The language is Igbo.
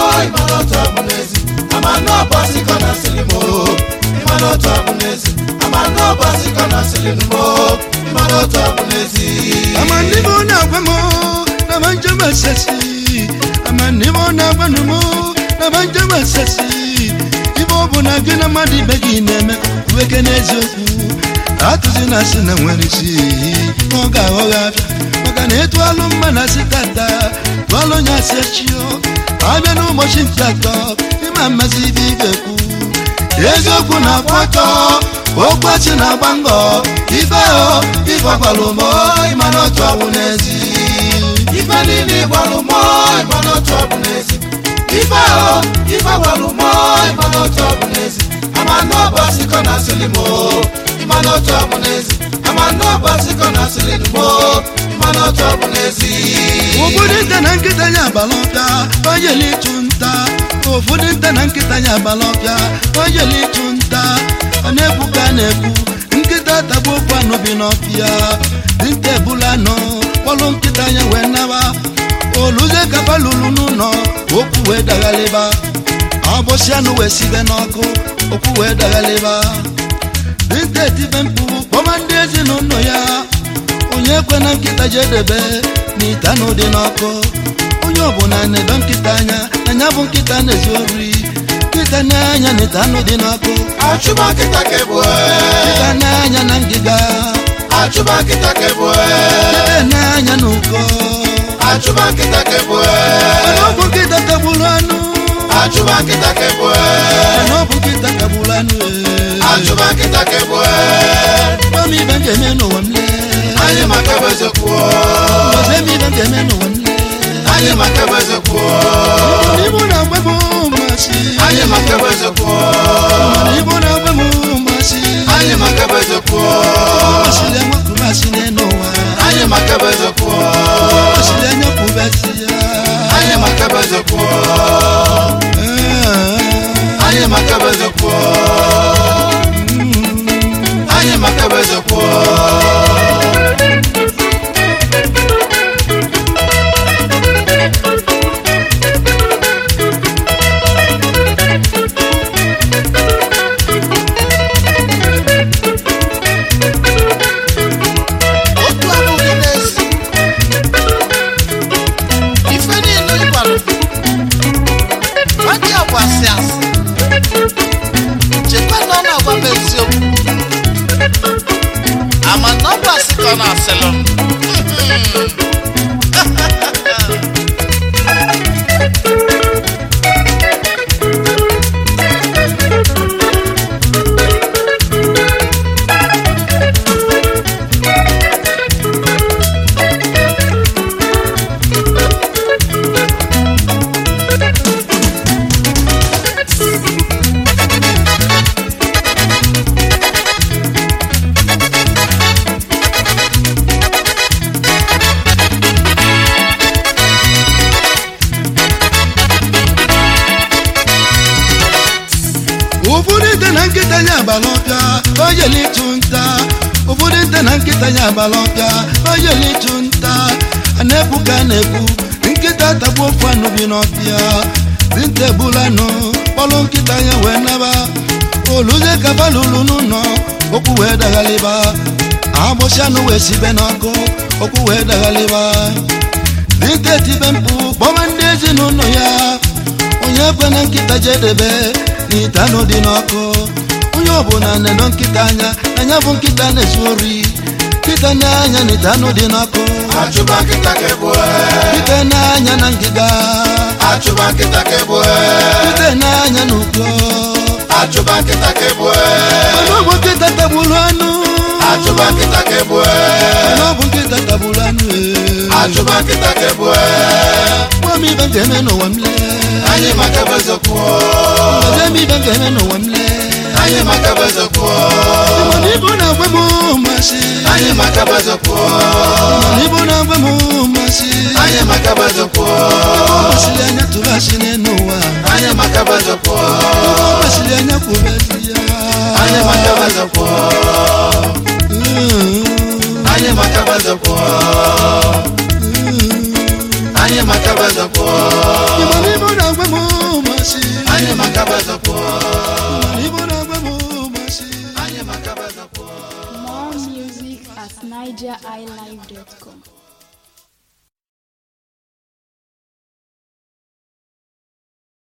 ịmana otu ọ bụ n'ezi ama na ọbọsị kọ na sịrị m ịmana otu ọ bụ n'ezi ama na ọbọsị kọ na sịrị m ịmana otu ọ bụ n'ezi amandimo nagwa mo nabanja masasi amandimo nagwa numo nabanja masasi ibe ọ bụ na gị na mmadụ ibe gị na-eme weke n'eziokwu atụzi na asị na nwere isi ọ ga-aghọghị abịa maka na etu alụ mma na asị tata tụọlụ onye asị echio abịa n'ụbọchị nke atọ ịma mmasị ibe ibe kwu eziokwu na-akwụ ọtọ okwu achị na-agba ngọ ife o ife ọgbalụ mọ ịmana otu ọbụ n'ezi ife niile ịgbalụ mọ ịmana otu ọ bụ n'ezi ife ahụ ife gbalụ mọ ịmana otu ọ bụ n'ezi ama na ọbọsị kọ na sịrị m ịmana otu ọ bụ n'ezi ama na ọbọsị kọ na sịrị m ịmana otu ọ bụ n'ezi ụfọdụ nte na nkịta ya agbala ọbịa onyeli ịchụ nta ụfọdụ nte na nkịta ya agbala ọbịa onyeli ịchụ nta a na-ekwu ka a na-ekwu nkịta tagbu okwu anụ bi n'ọfịa dịnta ebula nọ kpọlụ nkịta ya wee naba oluze kapa lulu n'ụlọ okwu wee daghalịba abụsị anụ wee sibe n'ọkụ okwu wee daghalịba dịnta etibe mkpu kpọma ndị ezinụlọ ya onye kwe na nkịta ji edebe n'ite anụ dị n'ọkụ onye ọbụla na-edo nkịta anya na ya bụ nkịta na-ezi ori nkịta na-anya n'ite anụ dị n'ọkụ achụba nkịta ka ebue nkịta na-anya na ngịga achụba nkịta ka ebue nkịta na-anya n'ụkọ achụba nkịta ka ebue mana ọ bụ nkịta tagburu anụ achụba nkịta ka ebue mana ọ bụ nkịta tagburu anụ ee. achụba nkịta ka ebue Gwa m ibe m ga-eme n'ụwa m lee anyị maka bụ eziokwu Gwazie m ibe m ga-eme n'ụwa m lee anyị maka bụ eziokwu Igbo na-agwa m mmasị anyị maka bụ eziokwu Igbo na-agwa m mmasị anyị maka bụ eziokwu Masịrị enwekwubasị n'elu ụwa anyị maka bụ eziokwu Masịrị enyekwubasị ya anyị maka bụ eziokwu anyị maka bụ eziokwu anyị maka bụ eziokwu otu abụghị n'ezi ife niile ịgwara nwaji agwa asị asị chekwa na ọ na-agwa m eziokwu ama na ọ bụ asị ka ọ na-asịlụ m ụfọdụ nte na nkịta ya agbala ọbịa ojeli ịchụ nta ụfọdụ nte na nkịta ya agbala ọbịa ojeli ịchụ nta a na-ekwu ka a na-ekwu nkịta tagbuo ofu anụ bi n'ọbịa dinta ebula anụ kpọlụ nkịta ya wee naba oluze kaba lulu n'ụlọ okwu wee daghalịba agbụsị anụ wee sibe n'ọkụ okwu wee daghalịba dinta etibe mkpu kpọma ndị ezinụlọ ya onye kwe na nkịta jedebe n'ite anụ dị n'ọkụ onye ọbụla na-edo nkịta anya anya bụ nkịta na-ezu ori nkịta na-anya n'ite anụ dị n'ọkụ achụba nkịta ka ebue nkịta na-anya na ngịga achụba nkịta ka ebue nkịta na-anya n'ụkọ achụba nkịta ka ebue mana ọ bụ nkịta tagburu anụ achụba nkịta ka ebue mana ọ bụ nkịta tagburu anụ ee. achụba nkịta ka ebue gwa m ibe m ga-eme n'ụwa m lee anyị maka bụ eziokwu gwazie m ibe m ga-eme n'ụwa m lee anyị maka bụ eziokwu mana ibu na-agwa m mmasị anyị maka bụ eziokwu mana ibu na-agwa m mmasị anyị maka bụ eziokwu masịrị anya tụrụ asị n'elu ụwa anyị maka bụ eziokwu masịrị anya kwubezi ya anyị maka bụ eziokwu Mm, anyị maka bụ eziokwu mm. anyị maka bụ eziokwu Ịma na ibu na-agwa m bazọpụọ igbo na-agwa m ụbọchị anyị maka bazọpụọ More music at nigeriilive.com.